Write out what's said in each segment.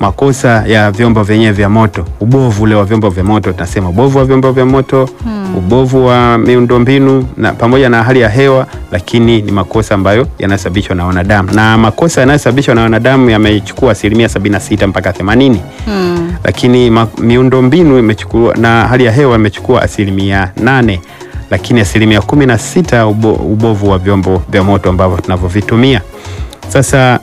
makosa ya vyombo vyenyewe vya moto, ubovu ule wa vyombo vya moto, tunasema ubovu wa vyombo vya moto ubovu wa miundombinu na pamoja na hali ya hewa, lakini ni makosa ambayo yanasababishwa na wanadamu, na makosa yanayosababishwa na wanadamu yamechukua asilimia 76 mpaka 80 Mm. lakini ma- miundombinu imechukua na hali ya hewa imechukua asilimia nane lakini asilimia kumi na sita ubo, ubovu wa vyombo vya moto ambavyo tunavyovitumia. Sasa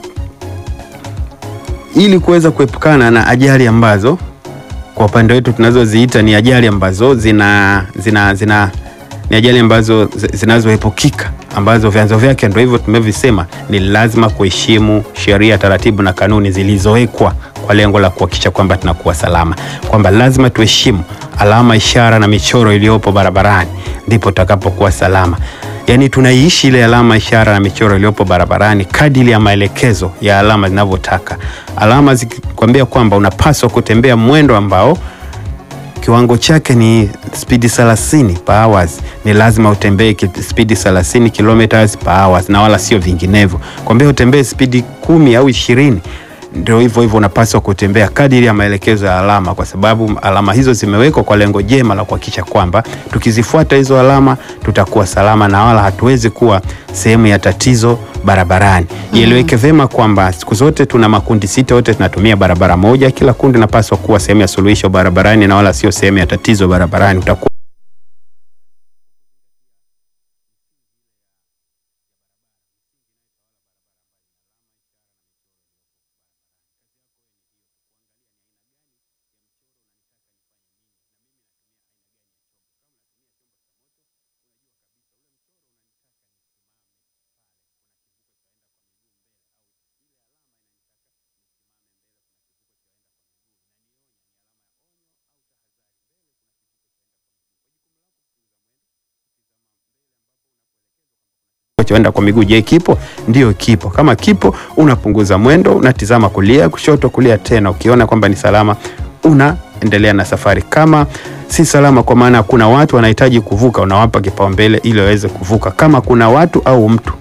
ili kuweza kuepukana na ajali ambazo kwa upande wetu tunazoziita ni ajali ambazo zina, zina, zina ni ajali ambazo zi- zinazoepukika ambazo vyanzo vyake ndio hivyo tumevisema, ni lazima kuheshimu sheria, taratibu na kanuni zilizowekwa kwa lengo la kuhakikisha kwamba tunakuwa salama, kwamba lazima tuheshimu alama, ishara na michoro iliyopo barabarani, ndipo tutakapokuwa salama. Yaani tunaiishi ile alama, ishara na michoro iliyopo barabarani kadiri ya maelekezo ya alama zinavyotaka. Alama zikikwambia kwamba unapaswa kutembea mwendo ambao kiwango chake ni spidi 30 per hours, ni lazima utembee ki- spidi 30 kilometers per hours na wala sio vinginevyo. Kwambia utembee spidi kumi au ishirini, ndio hivyo hivyo unapaswa kutembea kadiri ya maelekezo ya alama, kwa sababu alama hizo zimewekwa kwa lengo jema la kuhakikisha kwamba tukizifuata hizo alama tutakuwa salama na wala hatuwezi kuwa sehemu ya tatizo barabarani. Ieleweke vyema kwamba siku zote tuna makundi sita, wote tunatumia barabara moja. Kila kundi napaswa kuwa sehemu ya suluhisho barabarani na wala sio sehemu ya tatizo barabarani. Utakuwa choenda kwa miguu. Je, kipo? Ndio, kipo. Kama kipo, unapunguza mwendo, unatizama kulia, kushoto, kulia tena. Ukiona kwamba ni salama, unaendelea na safari. Kama si salama, kwa maana kuna watu wanahitaji kuvuka, unawapa kipaumbele ili waweze kuvuka. Kama kuna watu au mtu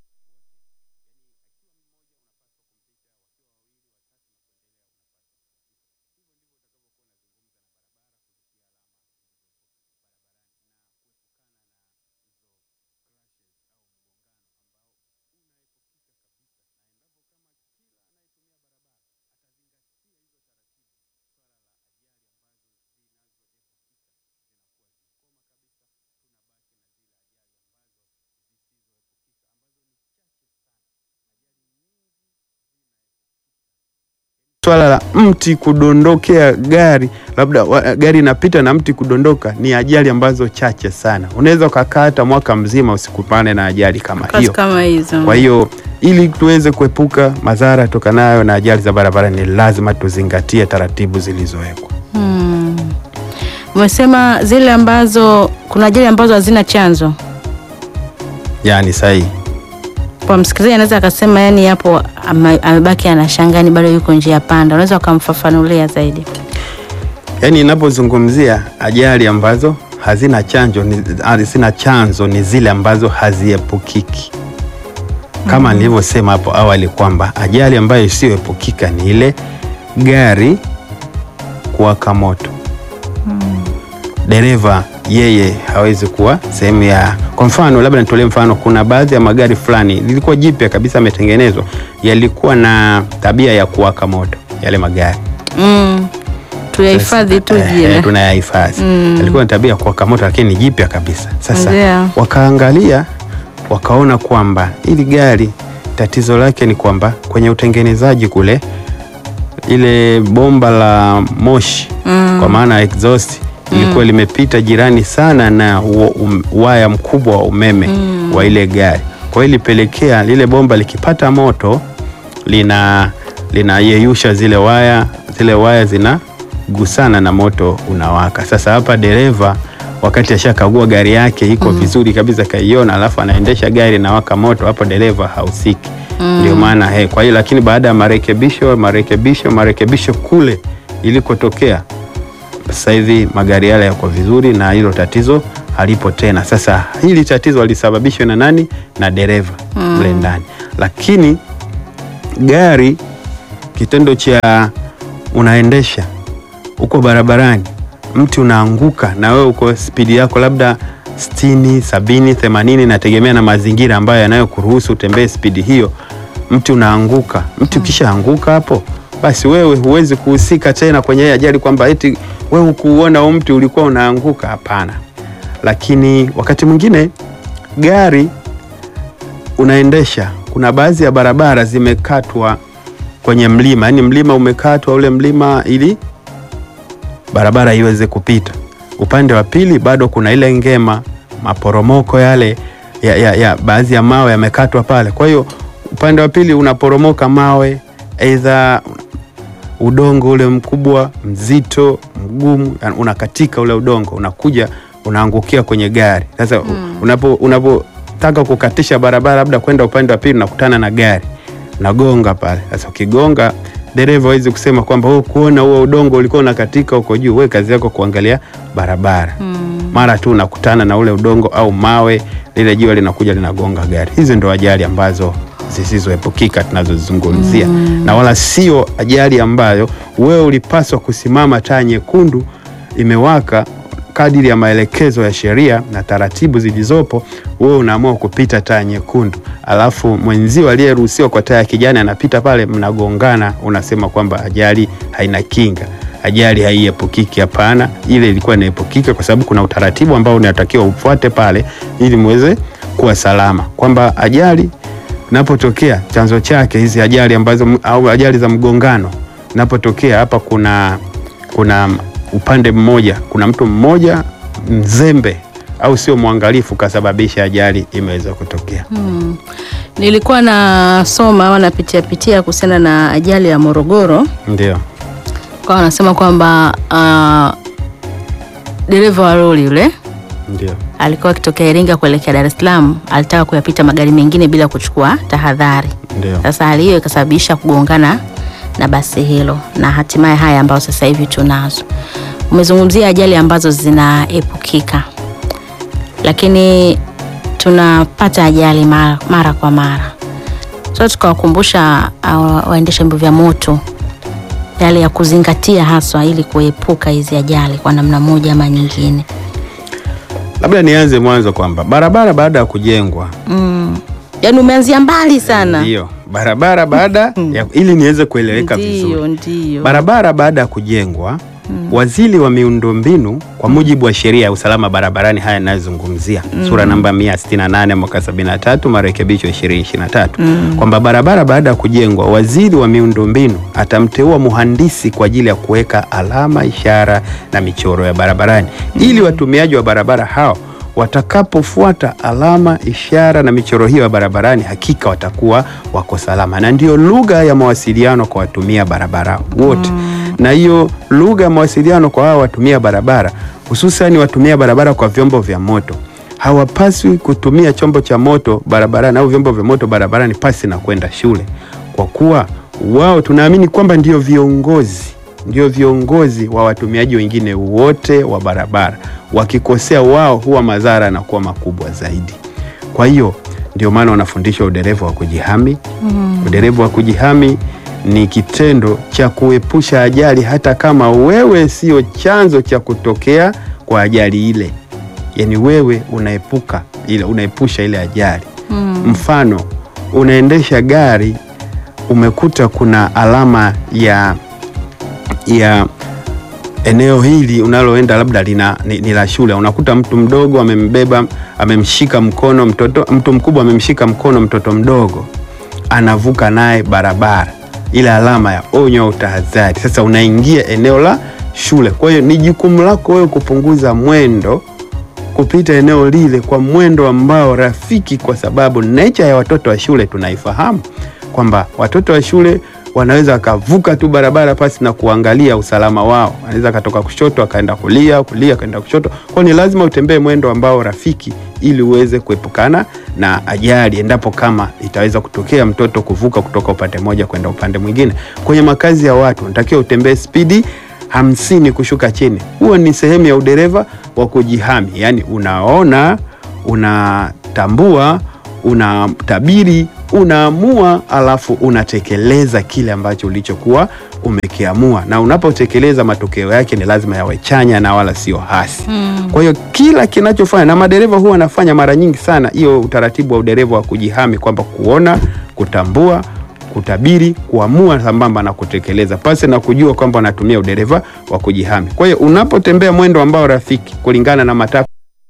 swala la mti kudondokea gari, labda wa- gari inapita na mti kudondoka, ni ajali ambazo chache sana. Unaweza ukakaa hata mwaka mzima usikupane na ajali kama Kazi hiyo. kama hizo. Kwa hiyo ili tuweze kuepuka madhara tokanayo na ajali za barabarani, ni lazima tuzingatie taratibu zilizowekwa. Hmm. Umesema zile ambazo kuna ajali ambazo hazina chanzo. Yaani sahihi. Kwa msikilizaji anaweza akasema yani hapo ame- amebaki anashangaa ni bado yuko njia panda. Unaweza ukamfafanulia zaidi. Yaani inapozungumzia ajali ambazo hazina chanjo ni, hazina chanzo ni zile ambazo haziepukiki. Kama nilivyosema hapo awali kwamba ajali ambayo isiyoepukika ni ile gari kuwaka moto. Dereva yeye hawezi kuwa sehemu ya, kwa mfano labda nitolee mfano, kuna baadhi ya magari fulani lilikuwa jipya kabisa, yametengenezwa, yalikuwa na tabia ya kuwaka moto yale magari Mm. Tuyahifadhi tu Eh, jina. tunayahifadhi. Mm. Alikuwa na tabia ya kuwaka moto, lakini ni jipya kabisa. Sasa Ndio. wakaangalia wakaona kwamba hili gari tatizo lake ni kwamba kwenye utengenezaji kule, ile bomba la moshi Mm. kwa maana ya exhaust ilikuwa limepita jirani sana na u- um, waya mkubwa wa umeme Mm. wa ile gari. Kwa hiyo ilipelekea lile bomba likipata moto lina linayeyusha zile waya, zile waya zinagusana na moto unawaka. Sasa hapa dereva wakati ashakagua gari yake iko vizuri kabisa, kaiona, alafu anaendesha gari inawaka moto, hapo dereva hausiki. Ndio maana he, kwa hiyo lakini baada ya marekebisho marekebisho marekebisho kule ilikotokea sasa hivi magari yale yako vizuri na hilo tatizo halipo tena. Sasa hili tatizo lisababishwa na nani? Na dereva mle ndani, lakini gari kitendo cha unaendesha uko barabarani, mti unaanguka na wewe uko spidi yako labda sitini, sabini, themanini, nategemea na mazingira ambayo yanayokuruhusu utembee spidi hiyo. Mti unaanguka, mti ukishaanguka hapo, basi wewe huwezi kuhusika tena kwenye hii ajali kwamba eti wewe ukuuona huu mti ulikuwa unaanguka. Hapana. Lakini wakati mwingine gari unaendesha, kuna baadhi ya barabara zimekatwa kwenye mlima, yaani mlima umekatwa ule mlima ili barabara iweze kupita. Upande wa pili bado kuna ile ngema, maporomoko yale ya, ya, ya baadhi ya mawe yamekatwa pale. Kwa hiyo upande wa pili unaporomoka mawe, aidha udongo ule mkubwa mzito mgumu, yani unakatika ule udongo unakuja unaangukia kwenye gari. Sasa unapo unapotaka kukatisha barabara labda kwenda upande wa pili unakutana na gari nagonga pale. Sasa ukigonga, dereva hawezi kusema kwamba wewe kuona huo udongo ulikuwa unakatika huko juu, wewe kazi yako kuangalia barabara. Mara tu unakutana na ule udongo au mawe, lile jiwe linakuja linagonga gari. Hizi ndo ajali ambazo zisizoepukika tunazozungumzia, na wala sio ajali ambayo wewe ulipaswa kusimama taa nyekundu imewaka kadiri ya maelekezo ya sheria na taratibu zilizopo, wewe unaamua kupita taa nyekundu, alafu mwenzio aliyeruhusiwa kwa taa ya kijani anapita pale, mnagongana, unasema kwamba ajali haina kinga, ajali haiepukiki. Hapana, ile ilikuwa inaepukika kwa sababu kuna utaratibu ambao unatakiwa ufuate pale ili muweze kuwa salama, kwamba ajali napotokea chanzo chake hizi ajali ambazo au ajali za mgongano napotokea hapa, kuna kuna upande mmoja, kuna mtu mmoja mzembe au sio mwangalifu kasababisha ajali imeweza kutokea. Hmm. Nilikuwa nasoma au napitia pitia kuhusiana na ajali ya Morogoro, Ndio, kwa wanasema kwamba uh, dereva wa lori yule ndio, alikuwa akitokea Iringa kuelekea Dar es Salaam, alitaka kuyapita magari mengine bila kuchukua tahadhari. ndio. Sasa hali hiyo ikasababisha kugongana na basi hilo na hatimaye haya ambayo sasa hivi tunazo. Umezungumzia ajali ambazo zinaepukika, lakini tunapata ajali mara, mara kwa mara. So tukawakumbusha uh, waendesha vyombo vya moto yale ya kuzingatia haswa ili kuepuka hizi ajali kwa namna moja ama nyingine. Labda nianze mwanzo kwamba barabara baada ya kujengwa Mm. Yaani umeanzia mbali sana. ndio barabara baada ya, ili niweze kueleweka Ndio, vizuri ndio. barabara baada ya kujengwa waziri wa miundombinu kwa mujibu wa sheria ya usalama barabarani, haya yanayozungumzia sura namba 168 mwaka 73 marekebisho 2023 kwamba barabara baada ya kujengwa, waziri wa miundombinu atamteua muhandisi kwa ajili ya kuweka alama, ishara na michoro ya barabarani ili watumiaji wa barabara hao watakapofuata alama, ishara na michoro hiyo ya barabarani, hakika watakuwa wako salama, na ndiyo lugha ya mawasiliano kwa watumia barabara wote. Na hiyo lugha ya mawasiliano kwa hao watumia barabara, hususani watumia barabara kwa vyombo vya moto, hawapaswi kutumia chombo cha moto barabarani au vyombo vya moto barabarani pasi na kwenda shule, kwa kuwa wao tunaamini kwamba ndio viongozi ndio viongozi wa watumiaji wengine wote wa barabara. Wakikosea wao, huwa madhara yanakuwa makubwa zaidi. Kwa hiyo ndio maana wanafundisha udereva wa kujihami. Udereva wa kujihami ni kitendo cha kuepusha ajali, hata kama wewe sio chanzo cha kutokea kwa ajali ile, yaani wewe unaepuka ile, unaepusha ile ajali. Mfano, unaendesha gari umekuta kuna alama ya ya eneo hili unaloenda labda lina, ni, ni la shule. Unakuta mtu mdogo amembeba amemshika mkono mtoto, mtu mkubwa amemshika mkono mtoto mdogo, anavuka naye barabara, ile alama ya onyo au tahadhari. Sasa unaingia eneo la shule, kwa hiyo ni jukumu lako wewe kupunguza mwendo kupita eneo lile kwa mwendo ambao rafiki, kwa sababu nature ya watoto wa shule tunaifahamu kwamba watoto wa shule wanaweza wakavuka tu barabara pasi na kuangalia usalama wao. Anaweza akatoka kushoto akaenda kulia, kulia akaenda kushoto. Kwa hiyo ni lazima utembee mwendo ambao rafiki, ili uweze kuepukana na ajali, endapo kama itaweza kutokea mtoto kuvuka kutoka upande mmoja kwenda upande mwingine. Kwenye makazi ya watu unatakiwa utembee spidi hamsini kushuka chini. Huo ni sehemu ya udereva wa kujihami, yaani unaona, unatambua, unatabiri unaamua alafu unatekeleza kile ambacho ulichokuwa umekiamua, na unapotekeleza matokeo yake ni lazima yawe chanya na wala sio hasi. Kwa hiyo kila kinachofanya na madereva huwa wanafanya mara nyingi sana hiyo utaratibu wa udereva wa kujihami, kwamba kuona, kutambua, kutabiri, kuamua sambamba na kutekeleza, pasi na kujua kwamba wanatumia udereva wa kujihami. Kwa hiyo unapotembea mwendo ambao rafiki kulingana na matakwa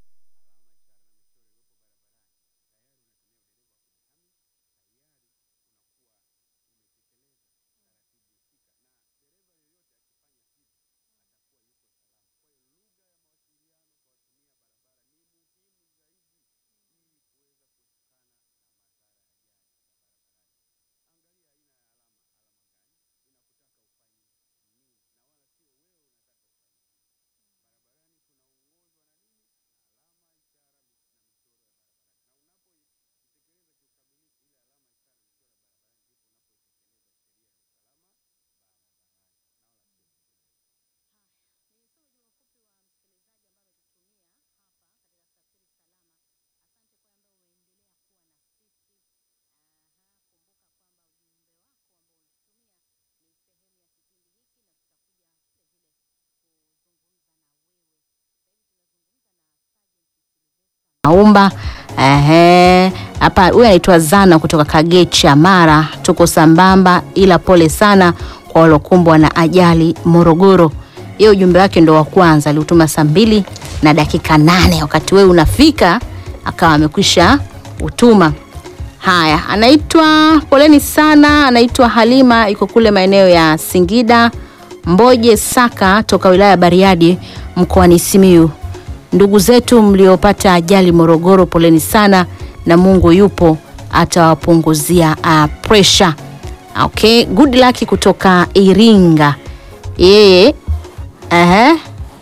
Maumba ehe, hapa huyu anaitwa Zana kutoka Kagecha Mara. Tuko sambamba, ila pole sana kwa waliokumbwa na ajali Morogoro. Hiyo ujumbe wake ndo wa kwanza aliutuma saa mbili na dakika nane wakati wewe unafika akawa amekwisha utuma. Haya, anaitwa poleni sana, anaitwa Halima, iko kule maeneo ya Singida Mboje Saka, toka wilaya ya Bariadi mkoani Simiyu. Ndugu zetu mliopata ajali Morogoro, poleni sana, na Mungu yupo atawapunguzia uh, pressure. Okay, good luck kutoka Iringa. Yeye ehe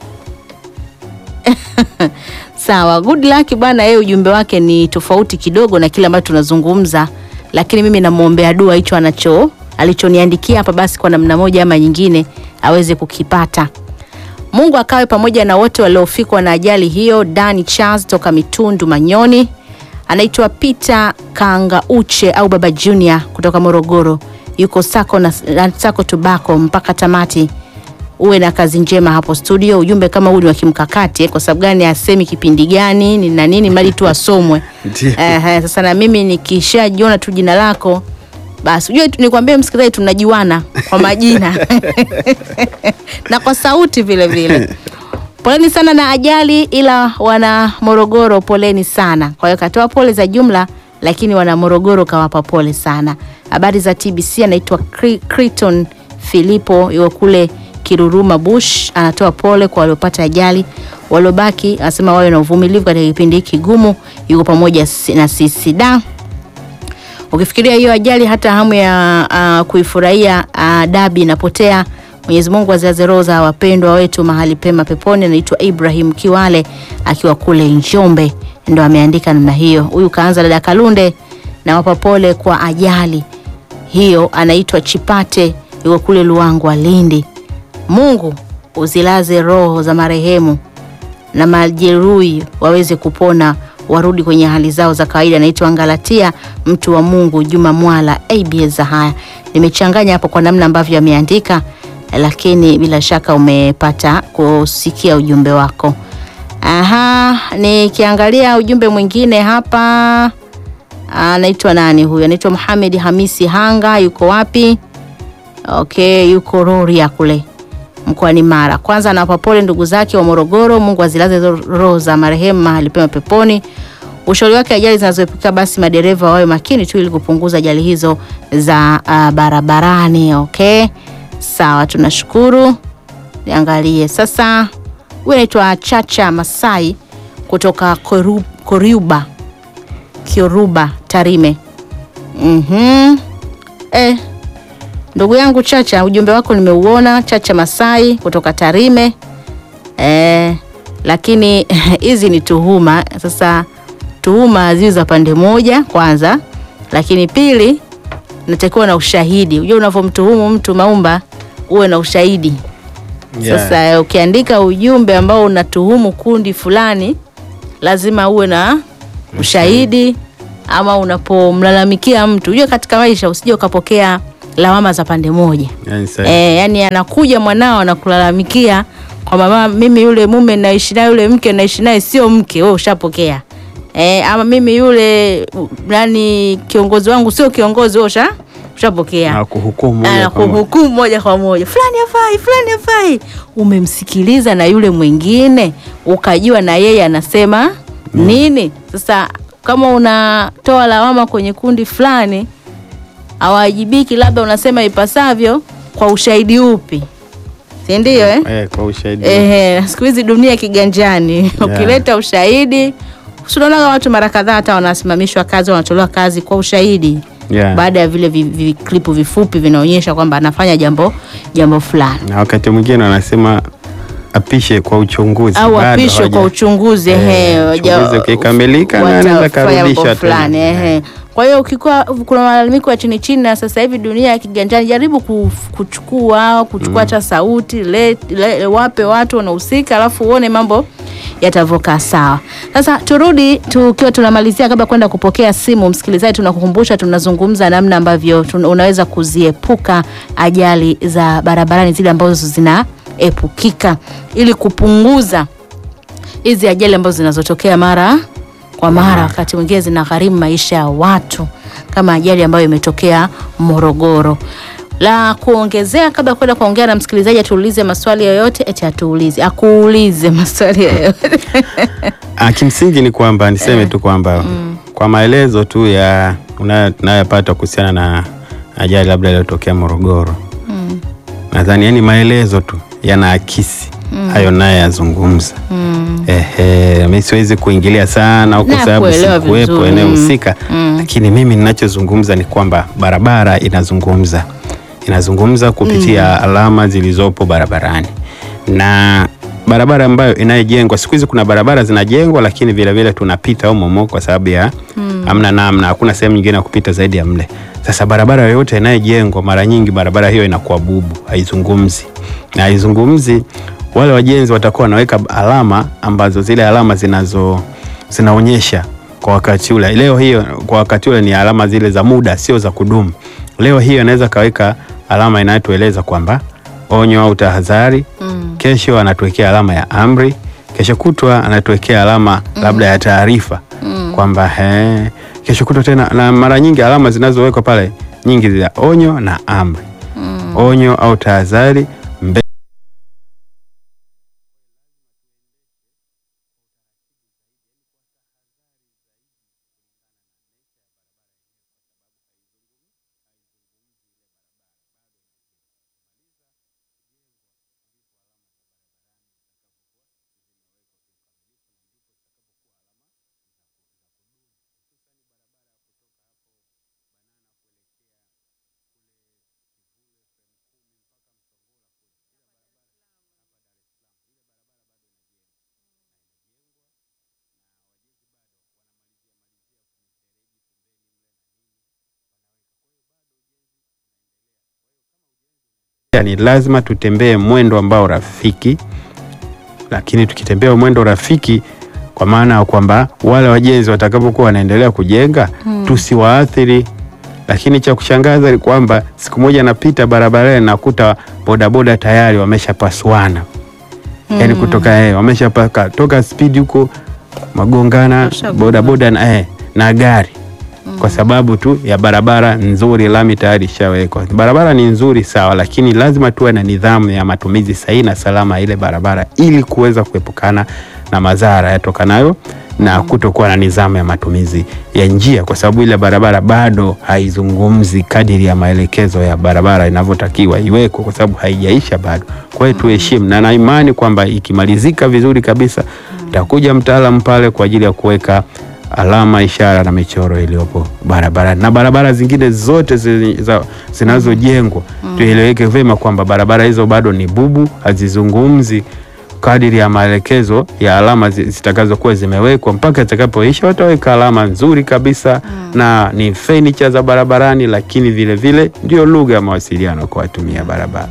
Sawa, good luck bwana. Yeye ujumbe wake ni tofauti kidogo na kile ambacho tunazungumza, lakini mimi namwombea dua hicho anacho alichoniandikia hapa, basi kwa namna moja ama nyingine aweze kukipata. Mungu akawe pamoja na wote waliofikwa na ajali hiyo. Dani Charles toka Mitundu Manyoni, anaitwa Peter Kangauche au Baba Junior kutoka Morogoro, yuko sako na na sako tubako mpaka tamati. Uwe na kazi njema hapo studio. Ujumbe kama huu ni wa kimkakati eh, kwa sababu gani asemi kipindi gani ni na nini, mali tu asomwe. Ndiyo. Ehe, sasa na mimi nikishajiona tu jina lako basi ujue tu- nikwambie msikilizaji, tunajuana kwa majina na kwa sauti vile vile. Poleni sana na ajali, ila wana Morogoro poleni sana. Kwa hiyo katoa pole za jumla, lakini wana Morogoro kawapa pole sana. Habari za TBC, anaitwa Cri- Criton Filipo, yuko kule Kiruruma Bush, anatoa pole kwa waliopata ajali. Waliobaki anasema wawe na uvumilivu katika kipindi hiki kigumu, yuko pamoja si- na sisi da Ukifikiria hiyo ajali, hata hamu ya uh, kuifurahia uh, dabi inapotea. Mwenyezi Mungu azilaze roho za wapendwa wetu mahali pema peponi. Anaitwa Ibrahim Kiwale akiwa kule Njombe, ndo ameandika namna hiyo. Huyu kaanza dada Kalunde na wapa pole kwa ajali hiyo. Anaitwa Chipate yuko kule Luangwa, Lindi. Mungu uzilaze roho za marehemu na majeruhi waweze kupona warudi kwenye hali zao za kawaida. Naitwa Ngalatia mtu wa Mungu Juma Mwala ABS. Haya, nimechanganya hapo kwa namna ambavyo ameandika, lakini bila shaka umepata kusikia ujumbe wako. Aha, nikiangalia ujumbe mwingine hapa, anaitwa nani huyu? Anaitwa Muhamed Hamisi Hanga, yuko wapi? Okay, yuko Rorya kule mkoani Mara. Kwanza anawapa pole ndugu zake wa Morogoro, Mungu azilaze hizo roho za marehemu mahali pema peponi. Ushauri wake ajali zinazoepuka, basi madereva wawe makini tu ili kupunguza ajali hizo za uh, barabarani. Okay, sawa, tunashukuru. Niangalie sasa, huyu anaitwa Chacha Masai kutoka Koru, Koruba Kioruba Tarime. Mhm. Eh, Ndugu yangu Chacha, ujumbe wako nimeuona. Chacha Masai kutoka Tarime. Eh, lakini hizi ni tuhuma. Sasa tuhuma ziwe za pande moja kwanza, lakini pili natakiwa na ushahidi. Unajua unavyomtuhumu mtu Maumba, uwe na ushahidi. Yeah. Sasa eh, ukiandika ujumbe ambao unatuhumu kundi fulani, lazima uwe na ushahidi ama unapomlalamikia mtu, ujue katika maisha usije ukapokea lawama za pande moja. Yani sasa- E, yani anakuja mwanao anakulalamikia kwamba mama, mimi yule mume naishi naye yule mke naishi naye sio mke, wewe ushapokea. E, ama mimi yule u- nani kiongozi wangu sio kiongozi, wewe usha ushapokea. na kuhukumu moja kwa moja. Anakuhukumu moja kwa moja, fulani hafai, fulani hafai. Umemsikiliza na yule mwingine ukajua na yeye anasema nini. Sasa kama unatoa lawama kwenye kundi fulani hawajibiki, labda unasema ipasavyo, kwa ushahidi upi? Si ndio eh? Eh, kwa ushahidi Ehe, siku hizi dunia kiganjani. Ukileta ushahidi, unaona watu mara kadhaa hata wanasimamishwa kazi, wanatolewa kazi kwa ushahidi Yeah. baada ya vile vi- vi- klipu vifupi vinaonyesha kwamba anafanya jambo jambo fulani na wakati mwingine wanasema apishe kwa uchunguzi au bado apishwe hawaja- kwa uchunguzi Eh, ehe, waja- uchunguzi ukikamilika, na anaweza watafanya karudisha mambo tena. fulani ehe. Kwa hiyo ukikuwa kuna malalamiko ya chini chini, na sasa hivi dunia ya kiganjani, jaribu kuf- kuchukua kuchukua hata sauti le, le, wape watu wanahusika, alafu uone mambo yatavokaa sawa. Sasa turudi tukiwa tunamalizia, kabla kwenda kupokea simu, msikilizaji, tunakukumbusha tunazungumza namna ambavyo tuna, unaweza kuziepuka ajali za barabarani zile ambazo zinaepukika ili kupunguza hizi ajali ambazo zinazotokea mara kwa mara, wakati mwingine zinagharimu maisha ya watu, kama ajali ambayo imetokea Morogoro. La kuongezea, kabla ya kwenda kuongea na msikilizaji, atuulize maswali yoyote, eti atuulize, akuulize maswali yoyote Ah, kimsingi ni kwamba niseme tu kwamba kwa maelezo tu ya unayo- tunayoyapata kuhusiana na ajali labda iliyotokea Morogoro nadhani yani maelezo tu yanaakisi hayo naye yazungumza. Ehe, mi siwezi kuingilia sana huko Na sababu kuelewa sikuwepo vizuri. eneo Mm. husika, lakini mimi ninachozungumza ni kwamba barabara inazungumza inazungumza kupitia alama zilizopo barabarani na barabara ambayo inayojengwa siku hizi kuna barabara zinajengwa, lakini vile vile tunapita humo humo kwa sababu ya hamna namna, hakuna sehemu nyingine ya kupita zaidi ya mle. Sasa barabara yoyote inayojengwa, mara nyingi barabara hiyo inakuwa bubu, haizungumzi na haizungumzi. Wale wajenzi watakuwa wanaweka alama ambazo zile alama zinazo zinaonyesha kwa wakati ule. Leo hiyo kwa wakati ule ni alama zile za muda, sio za kudumu. Leo hiyo anaweza kaweka alama inayotueleza kwamba onyo au tahadhari. Kesho anatuwekea alama ya amri, kesho kutwa anatuwekea alama labda ya taarifa kwamba he, kesho kutwa tena. Na mara nyingi alama zinazowekwa pale nyingi za onyo na amri, onyo au tahadhari mbe ni lazima tutembee mwendo ambao rafiki, lakini tukitembea mwendo rafiki, kwa maana ya kwamba wale wajenzi watakapokuwa wanaendelea kujenga tusiwaathiri. Lakini cha kushangaza ni kwamba siku moja napita barabarani nakuta bodaboda tayari wameshapasuana, yaani kutoka eh, wameshapaka toka spidi huko magongana Washagonga. bodaboda na, eh, na gari kwa sababu tu ya barabara nzuri, lami tayari ishawekwa. Barabara ni nzuri sawa, lakini lazima tuwe na nidhamu ya matumizi sahihi na salama ya ile barabara ili kuweza kuepukana na madhara yatokanayo na kutokuwa na nidhamu ya matumizi ya njia, kwa sababu ile barabara bado haizungumzi kadiri ya maelekezo ya barabara inavyotakiwa iwekwe, kwa sababu haijaisha bado. Kwa hiyo tuheshimu, na na imani kwamba ikimalizika vizuri kabisa, takuja mtaalamu pale kwa ajili ya kuweka alama, ishara na michoro iliyopo barabarani na barabara zingine zote zi- za- zinazojengwa tueleweke vyema kwamba barabara hizo bado ni bubu, hazizungumzi kadiri ya maelekezo ya alama zi- zitakazokuwa zimewekwa. Mpaka itakapoisha wataweka alama nzuri kabisa na ni furniture za barabarani, lakini vile vile ndio lugha ya mawasiliano kwa watumia barabara.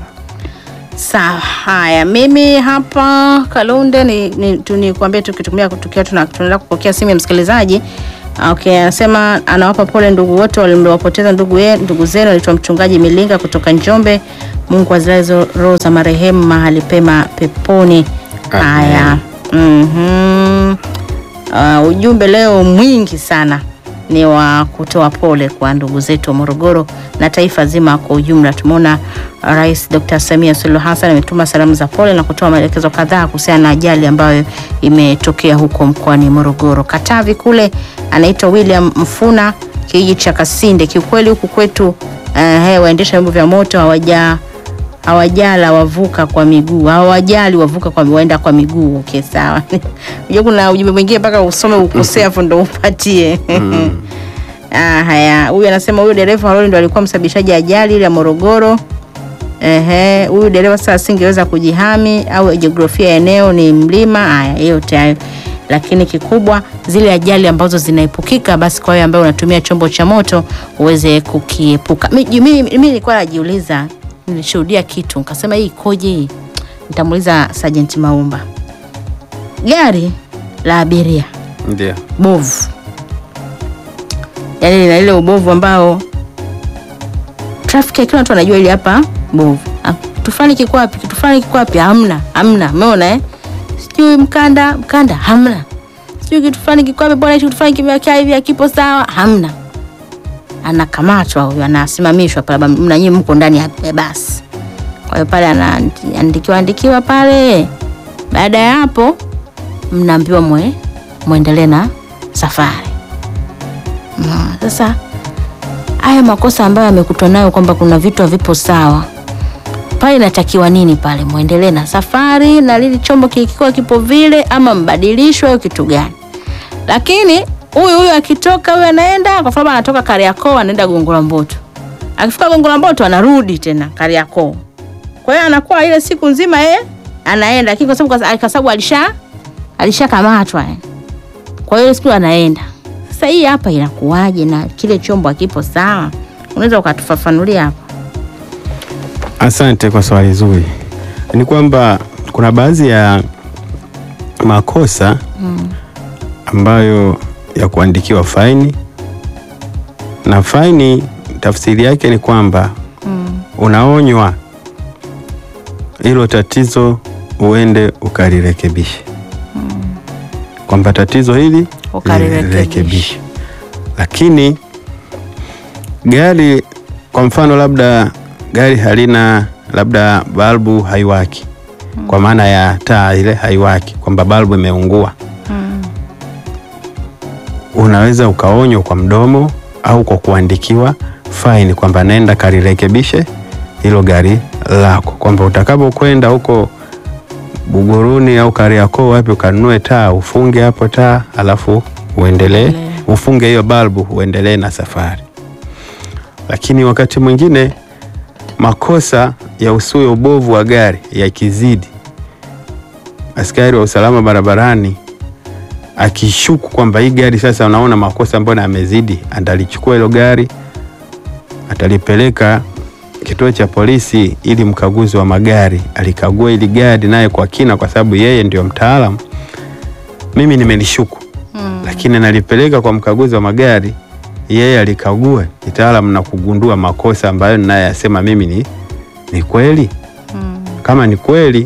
Sawa, haya, mimi hapa Kalunde ni, ni, tu- nikuambie tukitumia tukiwa tuna- tunaenda kupokea simu ya msikilizaji Okay, anasema anawapa pole ndugu wote waliowapoteza ndugu, ye- ndugu zenu. Anaitwa mchungaji Milinga kutoka Njombe. Mungu azilaze roho za marehemu mahali pema peponi. Amen. Haya. Mhm. Uh, ujumbe leo mwingi sana ni wa kutoa pole kwa ndugu zetu wa Morogoro na taifa zima kwa ujumla. Tumeona uh, Rais Dr. Samia Suluhu Hassan ametuma salamu za pole na kutoa maelekezo kadhaa kuhusiana na ajali ambayo imetokea huko mkoani Morogoro. Katavi kule anaitwa William Mfuna kijiji cha Kasinde. Kiukweli huku kwetu uh, waendesha vyombo vya moto hawaja hawajala wavuka kwa miguu, hawajali wavuka kwa waenda kwa miguu. Okay, sawa. Unajua kuna ujumbe mwingine mpaka usome ukosea afu ndo upatie. Ah, haya, huyu anasema huyu dereva wa lori ndo alikuwa msababishaji ajali ile ya Morogoro. Ehe, huyu dereva sasa asingeweza kujihami au jiografia ya eneo ni mlima. Haya, yote hayo lakini kikubwa zile ajali ambazo zinaepukika, basi kwa wewe ambaye unatumia chombo cha moto uweze kukiepuka. Mi- Mimi mimi nilikuwa najiuliza, nilishuhudia kitu nikasema hii ikoje hii? Nitamuuliza Sergeant Maumba. Gari la abiria Ndio. bovu, yaani lina ile ubovu ambao trafiki kila mtu anajua ile hapa bovu. Ah, Kitu fulani kiko wapi? Kitu fulani kiko wapi? Hamna, hamna. Umeona eh? Sijui mkanda, mkanda hamna. Sijui kitu fulani kiko wapi bwana, kitu fulani kimekaa hivi hakipo sawa, hamna. Anakamatwa huyo, anasimamishwa pale, mna nyinyi mko ndani ya ya basi. Kwa hiyo pale anaandikiwa andikiwa pale. Baada ya hapo mnaambiwa mwe muendelee na safari. Mm, Sasa haya makosa ambayo amekutwa nayo kwamba kuna vitu havipo sawa pale, inatakiwa nini pale? Muendelee na safari na lili chombo kikiwa kipo vile, ama mbadilishwe au kitu gani? Lakini huyu huyu akitoka, huyu anaenda kwa sababu anatoka Kariakoo anaenda Gongo la Mboto, akifika Gongo la Mboto anarudi tena Kariakoo. Kwa hiyo anakuwa ile siku nzima yeye anaenda, lakini kwa sababu kwa sababu alisha alishakamatwa yani. Kwa hiyo ile siku anaenda. Sasa hii hapa inakuwaje na kile chombo hakipo sawa? Unaweza ukatufafanulia hapo? Asante kwa swali zuri. Ni kwamba kuna baadhi ya makosa ambayo ya kuandikiwa faini, na faini tafsiri yake ni kwamba unaonywa hilo tatizo uende ukalirekebishe, kwamba tatizo hili Ukalirekebishe. lirekebishe. Lakini gari kwa mfano, labda gari halina labda balbu haiwaki, kwa maana ya taa ile haiwaki, kwamba balbu imeungua, unaweza ukaonywa kwa mdomo au kwa kuandikiwa faini kwamba nenda kalirekebishe hilo gari lako, kwamba utakapokwenda huko Buguruni au Kariakoo wapi ukanunue taa ufunge hapo taa, alafu uendelee Endelee. ufunge hiyo balbu uendelee na safari. Lakini wakati mwingine makosa ya usue ubovu wa gari yakizidi, askari wa usalama barabarani akishuku kwamba hii gari sasa, unaona makosa mbona yamezidi, atalichukua hilo gari atalipeleka kituo cha polisi ili mkaguzi wa magari alikagua ili gari naye kwa kina, kwa sababu yeye ndio mtaalamu. Mimi nimelishuku lakini nalipeleka kwa mkaguzi wa magari, yeye alikagua kitaalamu na kugundua makosa ambayo ninayasema mimi ni, ni kweli. Kama ni kweli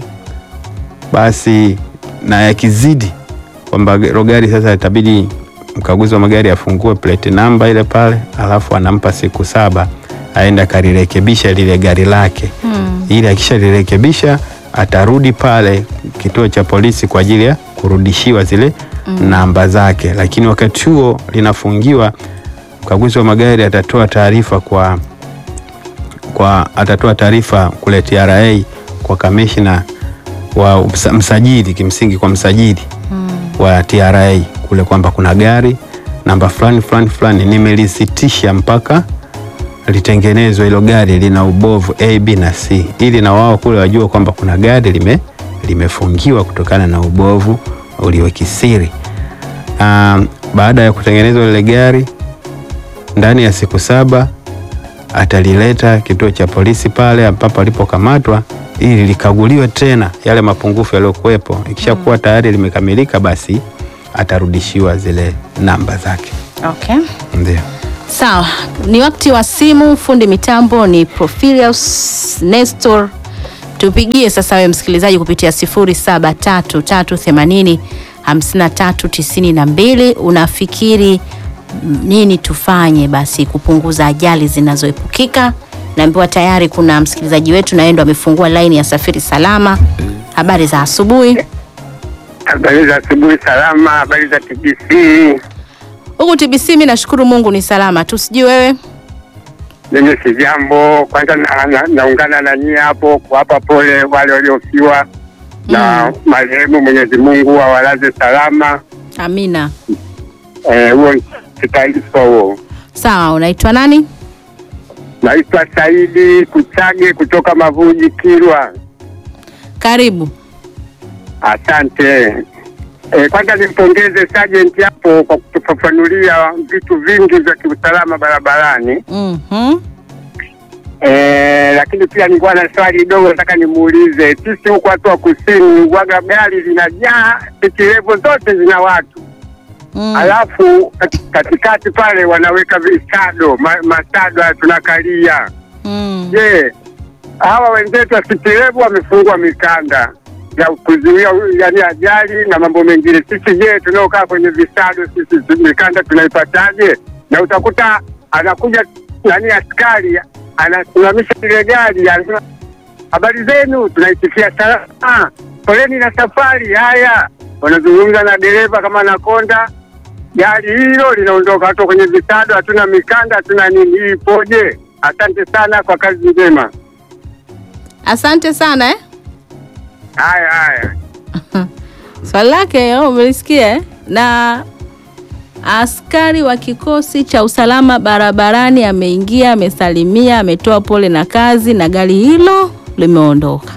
basi, na yakizidi kwamba hilo gari sasa itabidi mkaguzi wa magari afungue plate namba ile pale, alafu anampa siku saba aende akalirekebisha lile gari lake ili akishalirekebisha atarudi pale kituo cha polisi kwa ajili ya kurudishiwa zile namba zake. Lakini wakati huo linafungiwa, mkaguzi wa magari atatoa taarifa kwa, kwa atatoa taarifa kule TRA kwa kamishna wa msa- msajili, kimsingi kwa msajili wa TRA kule kwamba kuna gari namba fulani fulani fulani nimelisitisha mpaka litengenezwe hilo gari lina ubovu A, B na C, ili na wao kule wajua kwamba kuna gari lime limefungiwa kutokana na ubovu uliokisiri. Um, baada ya kutengenezwa lile gari ndani ya siku saba atalileta kituo cha polisi pale ambapo alipokamatwa ili likaguliwe tena yale mapungufu yaliyokuwepo. Ikishakuwa tayari limekamilika, basi atarudishiwa zile namba zake. Okay. Ndio. Sawa, ni wakati wa simu. Fundi mitambo ni Profilius Nestor. Tupigie sasa wewe msikilizaji kupitia 0733805392. Unafikiri mm, nini tufanye basi kupunguza ajali zinazoepukika? Naambiwa tayari kuna msikilizaji wetu na yeye ndo amefungua laini ya Safiri Salama. Habari za asubuhi. Habari za asubuhi salama, habari za TBC. Huku TBC mimi nashukuru Mungu ni salama tu, sijui wewe. Mimi si jambo. Kwanza na- na- naungana na nyie hapo kuwapa pole wale waliofiwa na marehemu. Mwenyezi Mungu awalaze salama. Amina. Eh, Huo ni taarifa huo. Sawa, unaitwa nani? Naitwa Saidi Kuchage kutoka Mavuji, Kilwa. Karibu. Asante. E, kwanza nimpongeze Sergeant hapo kwa kutufafanulia vitu vingi vya kiusalama barabarani. Mhm. Eh, lakini pia nilikuwa na swali dogo nataka nimuulize. Sisi huku watu wa kusini waga gari linajaa, siti levo zote zina watu Mm. alafu kat- katikati pale wanaweka visado ma, masado haya tunakalia. Mm. Je, hawa wenzetu wa siti levo wamefungwa mikanda ya kuzuia yani ajali na mambo mengine. Sisi je, tunaokaa kwenye visado sisi mikanda tunaipataje? Na utakuta anakuja nani askari anasimamisha ile gari anasema habari zenu, tunaitikia salama, poleni na safari. Haya, wanazungumza na dereva kama anakonda gari hilo linaondoka, hata kwenye visado hatuna mikanda, hatuna nini. Hii ipoje? Asante sana kwa kazi njema. Asante sana eh? Haya haya. Swali lake oh, umelisikia eh? Na askari wa kikosi cha usalama barabarani ameingia, amesalimia, ametoa pole na kazi, na gari hilo limeondoka.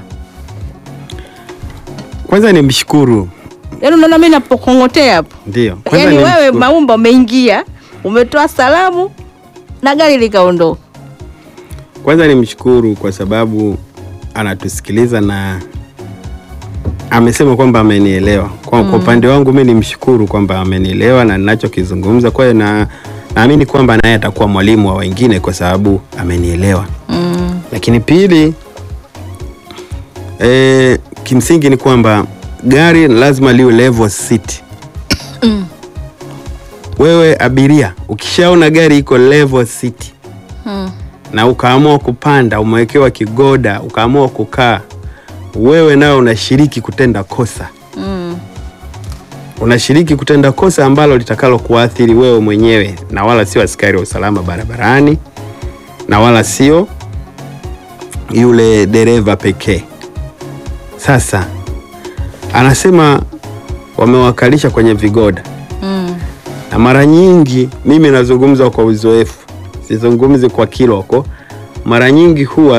Kwanza nimshukuru. Yaani unaona mimi napokong'otea hapo, Ndio. Kwanza yaani wewe nimshukuru. Maumba umeingia, umetoa salamu na gari likaondoka. Kwanza nimshukuru kwa sababu anatusikiliza na amesema kwamba amenielewa. Kwa kwa upande wangu mimi nimshukuru kwamba amenielewa na ninachokizungumza. Kwa hiyo na naamini kwamba naye atakuwa mwalimu wa wengine kwa sababu amenielewa. Mm. Lakini pili, e, kimsingi ni kwamba gari lazima liwe level seat. Wewe abiria ukishaona gari iko level seat Mm. na ukaamua kupanda, umewekewa kigoda, ukaamua kukaa, wewe nawe unashiriki kutenda kosa. Mm. Unashiriki kutenda kosa ambalo litakalo kuathiri wewe mwenyewe na wala sio askari wa usalama barabarani na wala sio yule dereva pekee. Sasa anasema wamewakalisha kwenye vigoda Mm. na mara nyingi mimi nazungumza kwa uzoefu, sizungumzi kwa kiloko. Mara nyingi huwa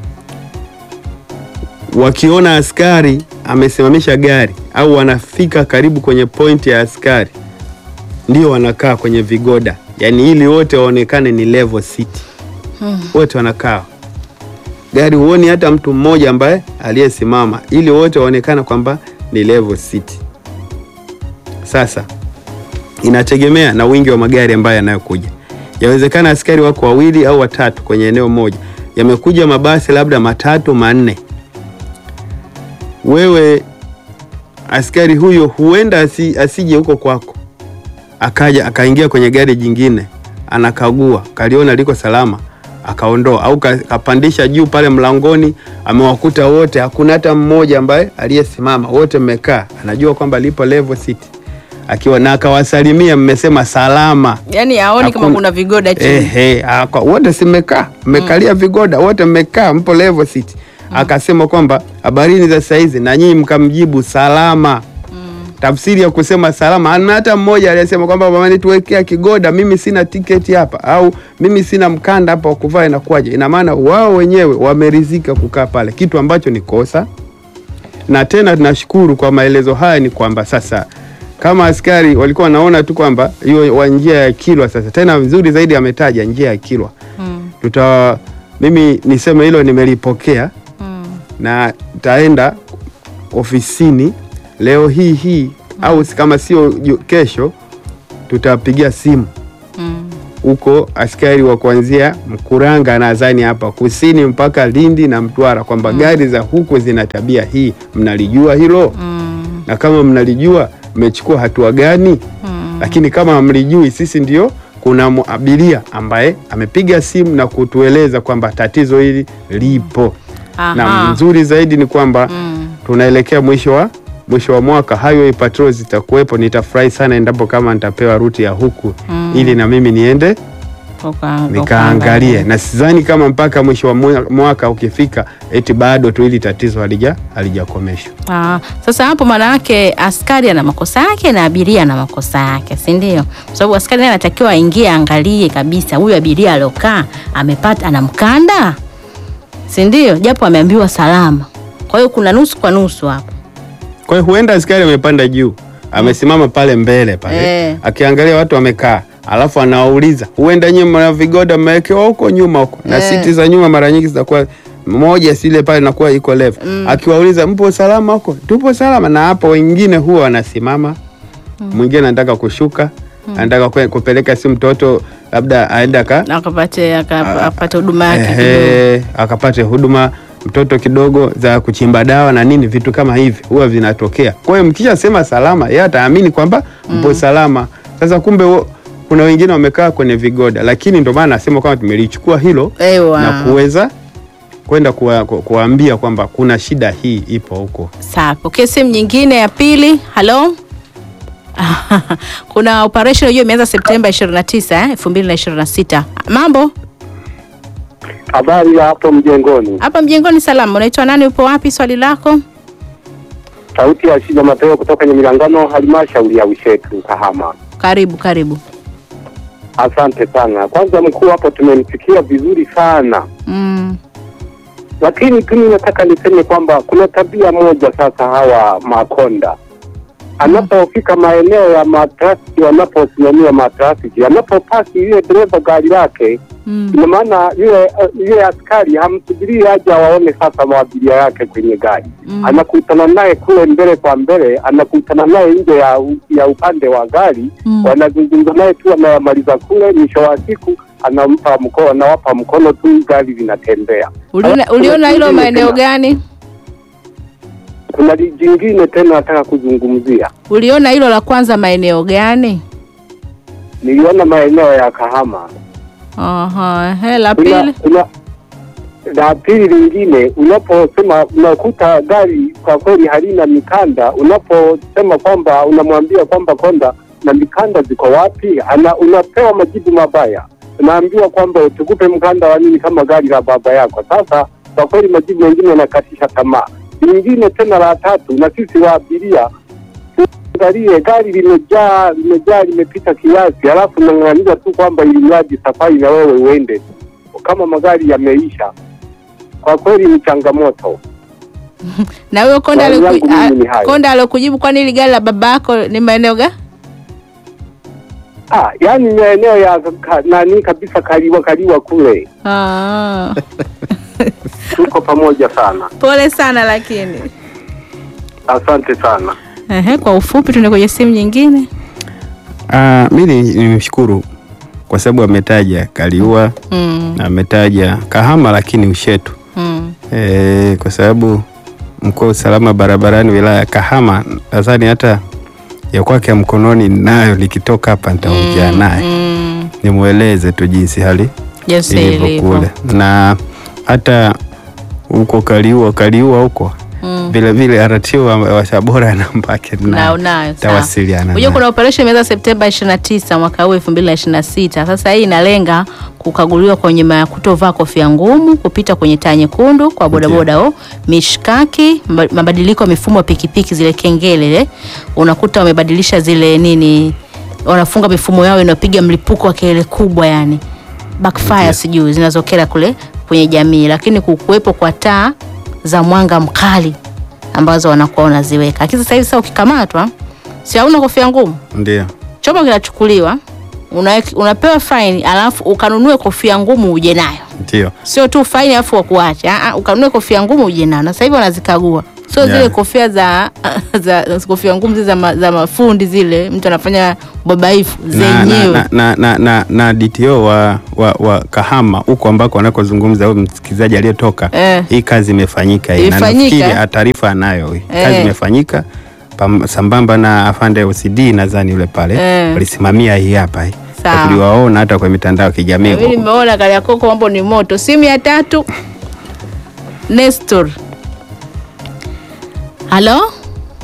wakiona askari amesimamisha gari au wanafika karibu kwenye pointi ya askari, ndio wanakaa kwenye vigoda, yaani ili wote waonekane ni level city, wote wanakaa gari, huoni hata mtu mmoja ambaye aliyesimama, ili wote waonekane kwamba ni level city. Sasa inategemea na wingi wa magari ambayo yanayokuja. Yawezekana askari wako wawili au watatu kwenye eneo moja, yamekuja mabasi labda matatu manne. Wewe askari huyo huenda asi, asije huko kwako, akaja akaingia kwenye gari jingine, anakagua, kaliona liko salama, akaondoa au ka- kapandisha juu pale mlangoni, amewakuta wote, hakuna hata mmoja ambaye aliyesimama, wote mmekaa, anajua kwamba lipo level city akiwa na akawasalimia, mmesema salama. Yaani haoni kama Hakuna. kuna vigoda chini. Ehe, aka- wote simekaa mmekalia vigoda wote mmekaa mpo level city. Akasema kwamba habarini za saizi na nyinyi mkamjibu salama. Tafsiri ya kusema salama, hana hata mmoja aliyesema kwamba mamani tuwekea kigoda, mimi sina tiketi hapa au mimi sina mkanda hapa wa kuvaa, inakuwaje? Ina maana wao wenyewe wameridhika kukaa pale, kitu ambacho ni kosa. Na tena tunashukuru kwa maelezo haya, ni kwamba sasa kama askari walikuwa wanaona tu kwamba hiyo wa njia ya Kilwa, sasa tena vizuri zaidi ametaja njia ya Kilwa. Mm. Tuta mimi niseme hilo nimelipokea Mm. na taenda ofisini leo hii hii au si- kama sio ju- kesho, tutapigia simu huko askari wa kuanzia Mkuranga nadhani hapa kusini mpaka Lindi na Mtwara kwamba gari za huko zina tabia hii. Mnalijua hilo? Mm. Na kama mnalijua mmechukua hatua gani? Mm. Lakini kama hamlijui, sisi ndio kuna mu- abiria ambaye amepiga simu na kutueleza kwamba tatizo hili lipo na Aha. nzuri zaidi ni kwamba Mm. tunaelekea mwisho wa mwisho wa mwaka, highway patrol zitakuwepo. Nitafurahi sana endapo kama nitapewa ruti ya huku Mm. ili na mimi niende Uka- nikaangalie, ukaangalia. na sidhani kama mpaka mwisho wa mwa- mwaka ukifika eti bado tu hili tatizo halija halijakomeshwa. Ah, sasa hapo maana yake askari ana makosa yake na abiria ana makosa yake, si ndio? Kwa sababu askari naye anatakiwa aingie aangalie kabisa huyu abiria aliokaa amepata ana mkanda, si ndio? Japo ameambiwa salama. Kwa hiyo kuna nusu kwa nusu hapo. Kwa hiyo huenda askari amepanda juu, amesimama pale mbele pale Eh. akiangalia watu wamekaa, alafu anawauliza, huenda nyinyi mna vigoda mmewekewa huko nyuma huko, na Eh. siti za nyuma mara nyingi zitakuwa moja sile pale inakuwa iko level. Akiwauliza mpo salama huko, tupo salama, na hapo wengine huwa wanasimama, mwingine anataka kushuka, anataka kwe- kupeleka si mtoto labda aende aka Akapate aka- apate huduma yake kidogo. Ehe, akapate huduma mtoto kidogo za kuchimba dawa na nini, vitu kama hivi huwa vinatokea. Kwa hiyo mkisha sema salama, yeye ataamini kwamba mpo salama. Sasa kumbe wo, kuna wengine wamekaa kwenye vigoda, lakini ndio maana nasema kwamba tumelichukua hilo Ewa. na kuweza kwenda kuwa, ku- kuwaambia kwamba kuna shida hii ipo huko. Sawa, pokea simu nyingine ya pili. Halo. Kuna operation hiyo imeanza Septemba 29 eh, 2026. Mambo? Habari ya hapo mjengoni, Hapa mjengoni salama. Unaitwa nani? Upo wapi? Swali lako? sauti ya shida Mateo kutoka kwenye milangano halmashauri ya Ushetu Kahama. Karibu, karibu. Asante sana. Kwanza mkuu, hapo tumemsikia vizuri sana, Mm. lakini tu nataka niseme kwamba kuna tabia moja sasa, hawa makonda anapofika maeneo ya matrafiki, wanaposimamia matrafiki, anapopasi yule dereva gari lake Mm. ina maana yule yule askari hamsubirii aje awaone sasa maabiria yake kwenye gari Mm. anakutana naye kule mbele kwa mbele, anakutana naye nje ya, ya upande wa gari Mm. wanazungumza naye tu, anayamaliza kule, mwisho wa siku anampa mkono, anawapa mkono tu, gari linatembea. Uliona, Alafu uliona kuna hilo jingine maeneo tena- gani? Kuna li- jingine tena nataka kuzungumzia, Uliona hilo la kwanza maeneo gani? niliona maeneo ya Kahama Aha, he, la kuna, pili. kuna la pili lingine, unaposema unakuta gari kwa kweli halina mikanda, unaposema kwamba unamwambia kwamba konda na mikanda ziko wapi, ana unapewa majibu mabaya, unaambiwa kwamba tukupe mkanda wa nini kama gari la baba yako. Sasa kwa kweli majibu mengine yanakatisha tamaa. Lingine tena la tatu, na sisi wa abiria angalie gari limejaa limejaa limepita kiasi, halafu nang'ang'ania tu kwamba ili mradi safari na wewe uende, kama magari yameisha. Kwa kweli ni changamoto. Na huyo konda Swali aliku, langu mimi ni a- hayo. konda alokujibu kwani ile gari la baba yako ni maeneo gani? Ah, yani maeneo ya ka, nani kabisa kaliwa kaliwa kule, Ah. tuko pamoja sana. Pole sana lakini. Asante sana. Ehe, kwa ufupi tuende kwenye simu nyingine. Ah, mimi nimshukuru kwa sababu ametaja Kaliua Mm. na ametaja Kahama, lakini Ushetu Mm. e, kwa sababu mkuu wa usalama barabarani wilaya ya Kahama nadhani hata ya kwake ya mkononi nayo likitoka hapa nitaongea naye Mm. nimweleze tu jinsi hali Jinsi ilivyo ilivyo. kule, na hata huko Kaliua Kaliua huko Mm. vile vile RTO wa wa Tabora namba yake Na nayo unayo. sawa. tawasiliana Unajua naye. kuna operation imeanza Septemba 29 mwaka huu 2026. Sasa hii inalenga kukaguliwa kwenye ma- kutovaa kofia ngumu, kupita kwenye taa nyekundu kwa bodaboda o, mishkaki, mba- mabadiliko ya mifumo ya pikipiki zile kengele ile. Unakuta wamebadilisha zile nini wanafunga mifumo yao inayopiga mlipuko wa kelele kubwa yani backfire sijui zinazokera kule kwenye jamii, lakini kukuwepo kwa taa za mwanga mkali ambazo wanakuwa wanaziweka. Lakini sasa hivi sasa ukikamatwa, si hauna kofia ngumu, Ndio. chombo kinachukuliwa, una, unapewa faini, alafu ukanunue kofia ngumu uje nayo, Ndio. sio tu faini alafu wakuache. Ah, ah, ukanunue kofia ngumu uje nayo, na sasa hivi wanazikagua sio Yeah. zile kofia za, za kofia ngumu zile za, ma, za mafundi zile mtu anafanya babaifu na, na, zenyewe na, na, na, na, na DTO wa, wa, wa Kahama huko ambako anakozungumza huyu msikilizaji aliyetoka Eh. hii kazi imefanyika hii. na Imefanyika? nafikiri taarifa anayo hii kazi Eh. imefanyika pam- sambamba na afande OCD nadhani yule pale Eh. walisimamia hii hapa hii Sawa. Na tuliwaona hata kwa mitandao ya kijamii mimi huko. nimeona Kariakoo mambo ni moto. Simu ya tatu, Nestor. Halo,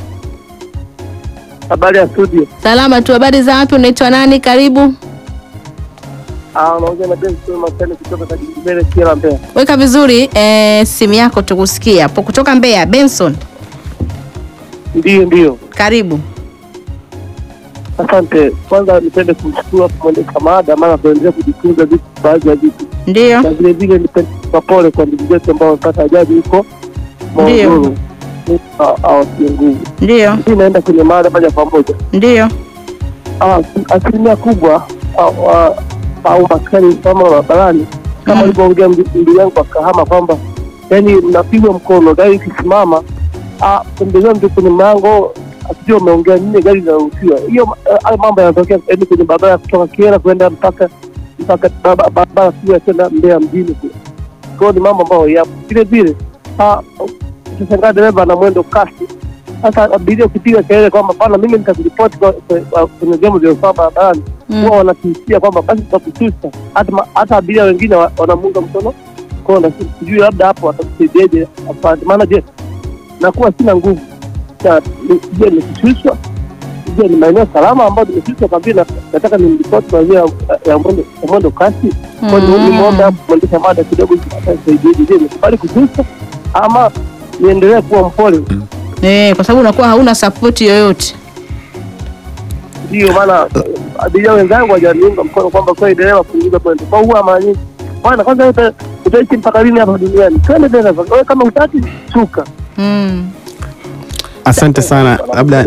Habari ya studio. salama tu. Habari za wapi? Unaitwa nani? Karibu, Ah, unaongea na Benson Masani kutoka Kajibele Kiela Mbeya. weka vizuri eh, simu yako tukusikia hapo kutoka Mbeya. Benson, Ndiyo, ndiyo. karibu. Asante. Kwanza nipende kumshukuru hapo mwendesha mada, maana tunaendelea kujifunza vitu, baadhi ya vitu, Ndio, na vile vile nipende kupa pole kwa ndugu zetu ambao wamepata ajali huko Ndiyo. Morogoro. Awatie nguvu. ndio, Hii inaenda kwenye mada moja kwa moja. ndio. Ah, asilimia kubwa au- ah, au maskani kama barabarani kama Mm. alivyoongea ndugu yangu wa Kahama kwamba yani mnapigwa mkono gari ikisimama ah, pembezoni ndio kwenye mlango asijua umeongea nini, gari linaruhusiwa. Hiyo eh, hayo mambo yanatokea yani kwenye barabara kutoka Kiera kwenda mpaka mpaka barabara- barabara kuu ya kwenda Mbeya mjini kule. Kwa hiyo ni mambo ambayo yapo vile vile. ah, Ukishangaa dereva ana mwendo kasi sasa abiria ukipiga kelele kwamba bana, mimi nitakuripoti kwa- kwa- kwenye vyombo vya usalama barabarani, Mm. huwa wanakisia kwamba basi tutakushusha. Hata ma- hata abiria wengine wa- wanamunga mkono kona, si- sijui labda hapo watakusaidiaje afande. Maana je, nakuwa sina nguvu Na ni- je, nikishushwa, je, ni maeneo salama ambayo nimeshushwa kwa vile na- nataka nimripoti kwa njia ya- ya mwendo ya mwendo kasi. Kwa hiyo Mm. nimeomba hapo mwendesha mada kidogo atanisaidiaje. Je, nikubali kushushwa ama niendelee kuwa mpole? Eh, kwa sababu unakuwa hauna sapoti yoyote. Ndio maana eh, abiria wenzangu wajaniunga mkono kwamba kweli dereva punguza mwendo. Kwa huwa mara nyingi bwana, kwanza uta- utaishi mpaka lini hapa duniani? Twende dereva, wewe kama utaki shuka. Mm. Asante sana, labda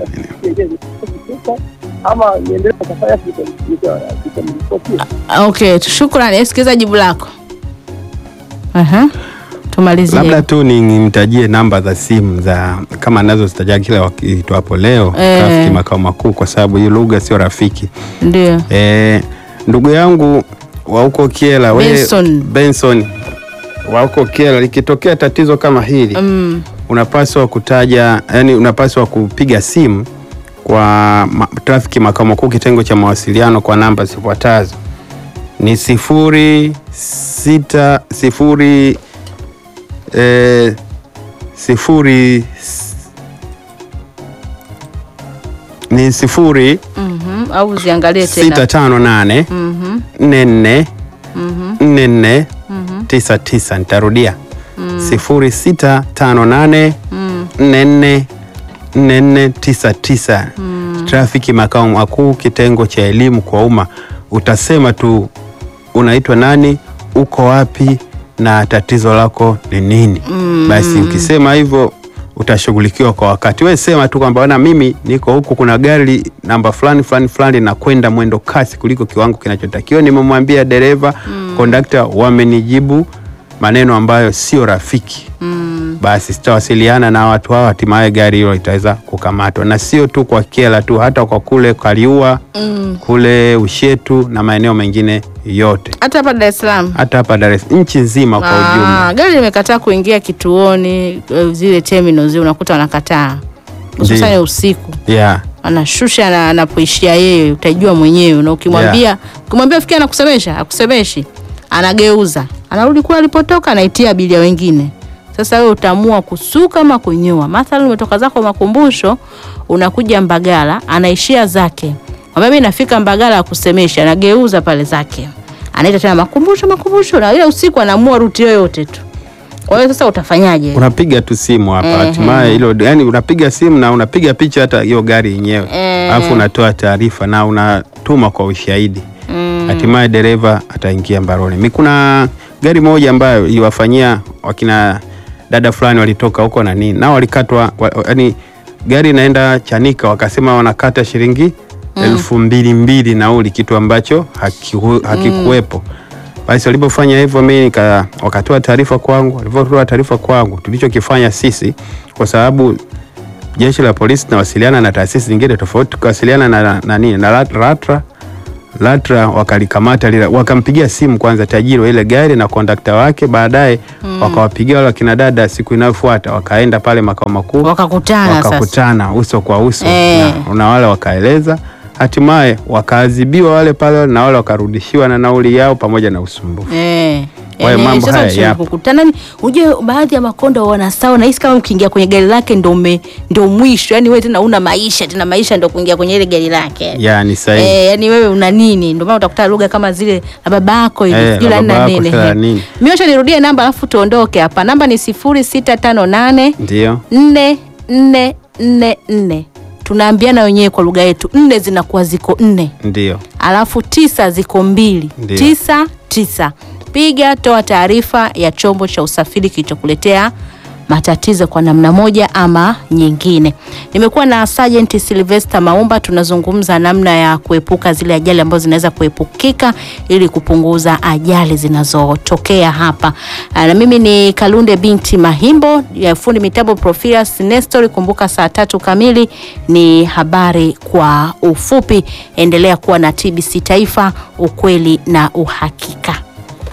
ama niendelee na safari yake nika- nikamripotia. Okay, shukrani. Sikiliza jibu lako. Aha. Tumalizie. labda tu ni- nimtajie namba za simu za kama anazozitaja kila wakitu hapo leo Eh. trafiki makao makuu, kwa sababu hii lugha sio rafiki. Ndio. E, ndugu yangu wa huko Kiela we- Benson. Benson wa huko Kiela, likitokea tatizo kama hili Mm. unapaswa kutaja, yani unapaswa kupiga simu kwa ma, trafiki makao makuu kitengo cha mawasiliano kwa namba zifuatazo ni sifuri sita sifuri eh, sifuri s- ni sifuri Mhm. Au ziangalie sita tena. tano nane Mhm. nne nne Mhm. nne nne Mhm. tisa tisa nitarudia sifuri sita tano nane Mm. nne nne nne nne tisa tisa trafiki makao makuu kitengo cha elimu kwa umma utasema tu unaitwa nani uko wapi na tatizo lako ni nini basi ukisema hivyo utashughulikiwa kwa wakati we sema tu kwamba bwana mimi niko huku kuna gari namba fulani fulani fulani nakwenda mwendo kasi kuliko kiwango kinachotakiwa nimemwambia dereva kondakta wamenijibu maneno ambayo sio rafiki Mm. basi sitawasiliana na watu hao, hatimaye gari hilo litaweza kukamatwa, na sio tu kwa Kiela tu, hata kwa kule Kaliua, Mm. kule Ushetu na maeneo mengine yote, Hata hapa Dar es Salaam. hata hapa Dar es Salaam, nchi nzima kwa Ah, ujumla. gari limekataa kuingia kituoni eh, zile terminals zile unakuta wanakataa hususani Ndiyo. usiku Yeah. anashusha na anapoishia yeye utajua mwenyewe na ukimwambia ukimwambia fikia anakusemesha akusemeshi anageuza anarudi kule alipotoka anaitia abiria wengine sasa wewe utaamua kusuka ama kunyoa mathalan umetoka zako makumbusho unakuja mbagala anaishia zake mwambia mimi nafika mbagala akusemesha anageuza pale zake anaita tena makumbusho makumbusho na ile usiku anaamua ruti yoyote tu kwa hiyo sasa utafanyaje Unapiga tu simu hapa, Ehe. hatimaye hilo, yani unapiga simu na unapiga picha hata hiyo gari yenyewe, Eh. alafu unatoa taarifa na unatuma kwa ushahidi Mm. hatimaye dereva ataingia mbaroni. Mi kuna gari moja ambayo iliwafanyia wakina dada fulani walitoka huko na nini, nao walikatwa, wa- yani gari inaenda Chanika, wakasema wanakata shilingi elfu mbili mbili nauli, kitu ambacho hakiku- hakikuwepo. Basi walipofanya hivyo, mimi nika wakatoa taarifa kwangu. Walivyotoa taarifa kwangu, tulichokifanya sisi, kwa sababu jeshi la polisi tunawasiliana na taasisi zingine tofauti, tukawasiliana na na, na, nini, na Lat- LATRA LATRA wakalikamata lile, wakampigia simu kwanza tajiri wa ile gari na kondakta wake, baadaye wakawapigia wale wakina dada. Siku inayofuata wakaenda pale makao makuu wakakutana sasa wakakutana uso kwa uso Eh. na, na wale wakaeleza, hatimaye wakaadhibiwa wale pale na wale wakarudishiwa na nauli yao pamoja na usumbufu. Eh. Kwa hiyo Eh, mambo sasa haya tusi- yapo. kukutana ni unajua baadhi ya makondo wanasawa nahisi kama ukiingia kwenye gari lake ndo ume, ndo mwisho yani wewe tena una maisha tena maisha ndo kuingia kwenye ile gari lake Ya ni sahihi. Eh, yani wewe una nini? Ndio maana utakuta lugha kama zile la babako hivi, Eh, sijui la la nini na babako, nini. sio la eh. nini. Miosho nirudie namba alafu tuondoke hapa. Namba ni 0658 Ndio. 4444. Tunaambiana wenyewe kwa lugha yetu, nne zinakuwa ziko nne Ndio. alafu tisa ziko mbili Ndio. tisa tisa. Piga, toa taarifa ya chombo cha usafiri kilichokuletea matatizo kwa namna moja ama nyingine. Nimekuwa na Sergeant Sylvester Maumba, tunazungumza namna ya kuepuka zile ajali ambazo zinaweza kuepukika ili kupunguza ajali zinazotokea hapa. Ah, Na mimi ni Kalunde binti Mahimbo, ya fundi mitambo Profias Nestor. Kumbuka saa tatu kamili ni habari kwa ufupi. Endelea kuwa na TBC Taifa, ukweli na uhakika.